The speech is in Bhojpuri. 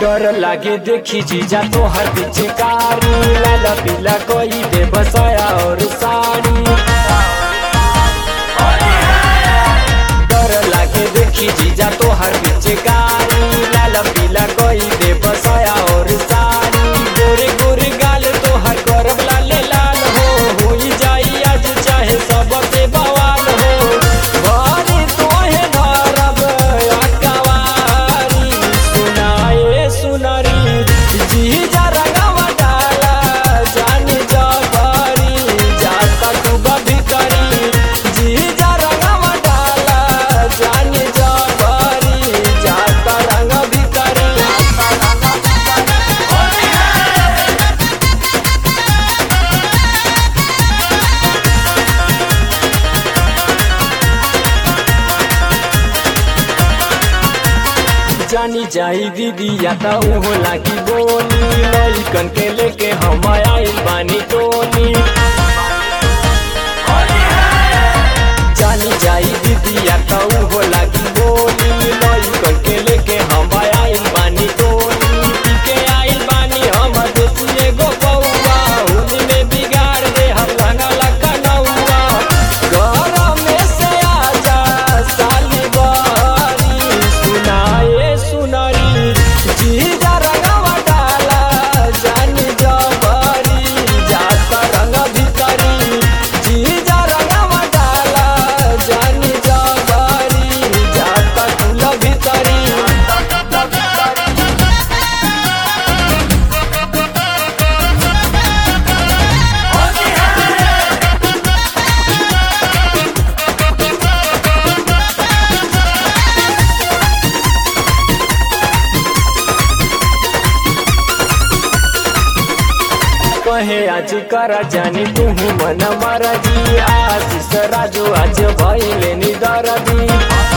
डर लागे देखी जीजा तो हर पिचकारी लाला पीला कोई दे बसाया और साड़ी डर लागे देखी जीजा तो हर पिचकारी लाला पीला कोई दे बसाया और साड़ी गोरे गोरे गाल तो हर करब लाले लाल हो होई जाई आज चाहे सबसे बवाल हो बारी तोहे धरब अकवारी सुनाए सुनरी जीजा रंगवा डाला जानी जबरी जाता तू भीतरी जीजा रंगवा डाला जानी जबरी जाता रंग भीतरी जानी जाई दीदी या त उहो लागी बोली लइकन के लेके हम आइल बानी टोली जानी जाई दीदी या त उहो लागी बोली लइकन के लेके हम आइल बानी टोली पी के आइल बानी हम देसी एगो बउआ होली में बिगाड़ दे हम रंगला कनौआ घर में से आजा साली बहरी सुनाए सुनरी जीजा रंगवा डाला जानी जबरी जाता रंग भीतरी जीजा रंगवा डाला जानी जबरी जाता कुल भीतरी कहे आज करा जानी तुहू मन मरजी आशीष राजू आज भैले निदरदी